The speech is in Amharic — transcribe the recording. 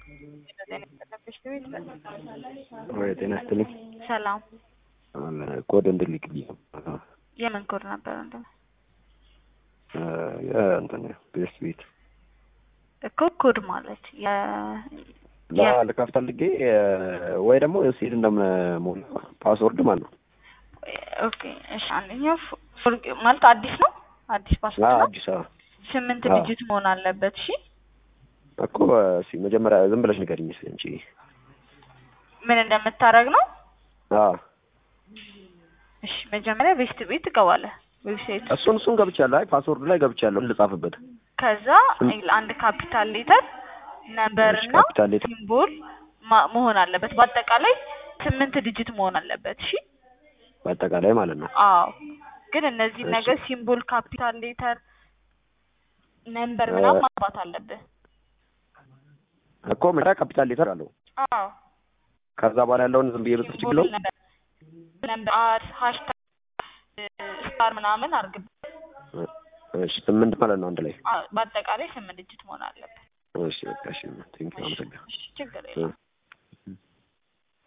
ወይ ጤና ይስጥልኝ። ሰላም ኮድ እንድልክልኝ የምን ኮድ ነበር? እንደ የእንትን ቤስት ቤት እኮ ኮድ ማለት የ ልከፍት ፈልጌ ወይ ደግሞ ሲል እንደሞላ ፓስወርድ ማለት ነው። ኦኬ እሺ። አንደኛው ፎርግ ማለት አዲስ ነው። አዲስ ፓስወርድ ነው። አዲስ አበባ ስምንት አዎ። ዲጂት መሆን አለበት። እሺ እኮ እስኪ መጀመሪያ ዝም ብለሽ ንገሪኝ እስኪ አንቺ። ምን እንደምታደርግ ነው? አዎ እሺ መጀመሪያ ቬስት ቤት ትገባለህ። ዌብሳይት እሱን እሱን ገብቻለሁ። አይ ፓስወርድ ላይ ገብቻለሁ ልጻፍበት። ከዛ አንድ ካፒታል ሌተር ነምበር እሺ፣ እና ካፒታል ሌተር ሲምቦል ማ- መሆን አለበት። በአጠቃላይ ስምንት ዲጂት መሆን አለበት። እሺ በአጠቃላይ ማለት ነው። አዎ ግን እነዚህ እሺ። ነገር ሲምቦል፣ ካፒታል ሌተር፣ ነምበር ምናምን ማጥፋት አለብህ። እኮ መጀመሪያ ካፒታል ሌተር አለው። አዎ ከዛ በኋላ ያለውን ዝም ብዬ ብጽፍ ችግር ሲምቦል፣ የለውም? ነምበር፣ ነምበር አድ ሃሽታግ ስታር ምናምን አርግብ። እሺ ስምንት ማለት ነው አንድ ላይ። በአጠቃላይ ስምንት ዲጂት መሆን አለበት። እሺ በቃ እሺ ቴንኪው አመሰግናለሁ። እሺ ችግር የለም።